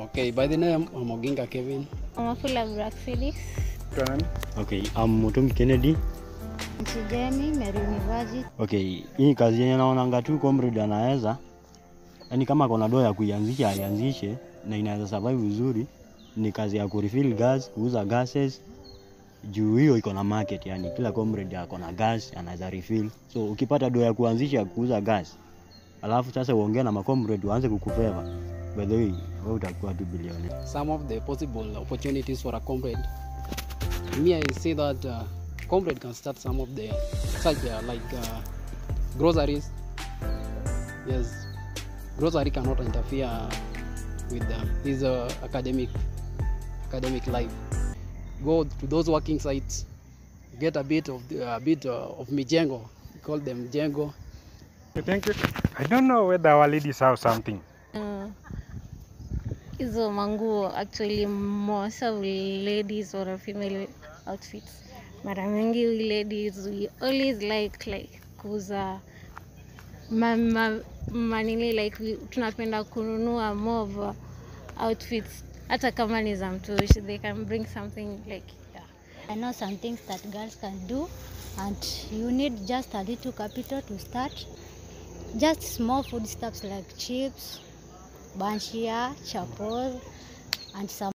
Okay, by the name, I'm Oginga Kevin. Mafula Black Felix. Okay, I'm Mutungi Kennedy. Mchijemi, Meru University. Okay, hii kazi yenye naonanga tu comrade anaweza yani, kama kona doa ya kuianzisha aianzishe na inaweza survive vizuri, ni kazi ya kurefill gas, kuuza gases juu hiyo iko na market, yani kila comrade ako na gas anaweza refill. So ukipata doa ya kuanzisha kuuza gas, alafu sasa uongee na macomrade waanze kukufeva, by the way, wewe utakuwa tu bilionea. Some of the possible opportunities for a comrade. Me, I say that uh, comrade can start some of the such uh, like uh, groceries. Yes, grocery cannot interfere with uh, his uh, academic academic life. Go to those working sites, get a bit of the, a bit uh, of mijengo. We call them jengo. Thank you. I don't know whether our ladies have something. Uh, hizo manguo actually most of ladies or female outfits mara mingi we ladies we always like like kuuza ma, ma, manini like we, tunapenda kununua more of outfits hata kama ni za mtushi they can bring something like yeah. I know some things that girls can do, and you need just a little capital to start. Just small foodstuffs like chips, banshia, chapos, and some